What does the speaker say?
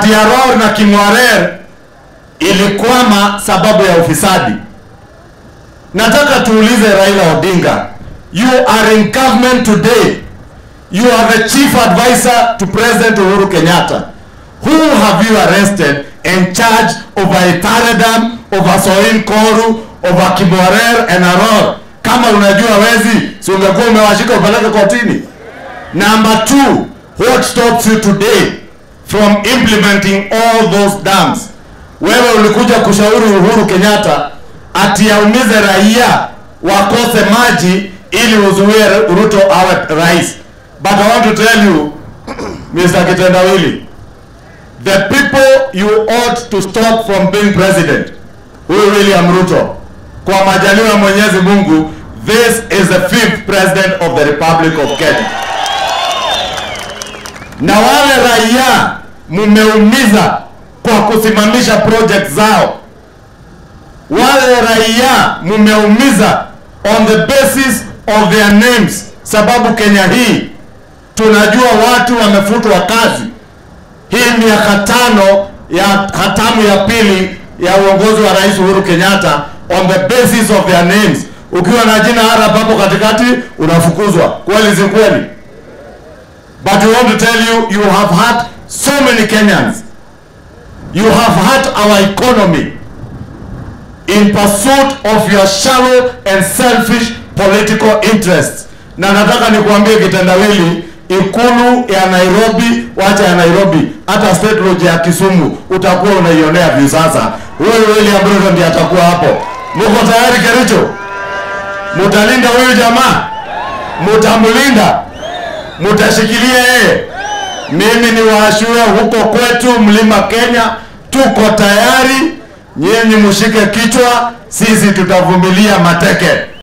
ati Aror na King'warer ilikwama sababu ya ufisadi. Nataka tuulize Raila Odinga, you are in government today, you are the chief advisor to President Uhuru Kenyatta. Who have you arrested and charged over Itaredam, over Soin Koru, over King'warer and Aror? Kama unajua wezi, si ungekuwa umewashika upeleke kotini? Number two, what stops you today from implementing all those dams? Wewe ulikuja kushauri Uhuru Kenyatta ati aumize raia wakose maji ili uzuie Ruto awe rais. But I want to tell you Mr. Kitendawili, the people you ought to stop from being president, huyu William Ruto, kwa majaliwa ya Mwenyezi Mungu, this is the fifth president of the Republic of Kenya na wale raia mumeumiza kwa kusimamisha project zao. Wale raia mumeumiza on the basis of their names, sababu Kenya hii tunajua watu wamefutwa kazi. Hii miaka tano ya hatamu ya pili ya uongozi wa Rais Uhuru Kenyatta on the basis of their names. Ukiwa na jina Arab hapo katikati unafukuzwa. Kweli si kweli? But we want to tell you, you have hurt so many Kenyans. You have hurt our economy in pursuit of your shallow and selfish political interests. Na nataka nikuambie kitendawili, ikulu ya Nairobi, wacha ya Nairobi, hata state lodge ya Kisumu utakuwa unaionea view sasa. Huyu William Ruto ndiye atakuwa hapo. Muko tayari Kericho? Mutalinda huyu jamaa? Mutamlinda? mutashikilia yeye. Mimi ni waashura huko kwetu mlima Kenya, tuko tayari. Nyinyi mshike kichwa, sisi tutavumilia mateke.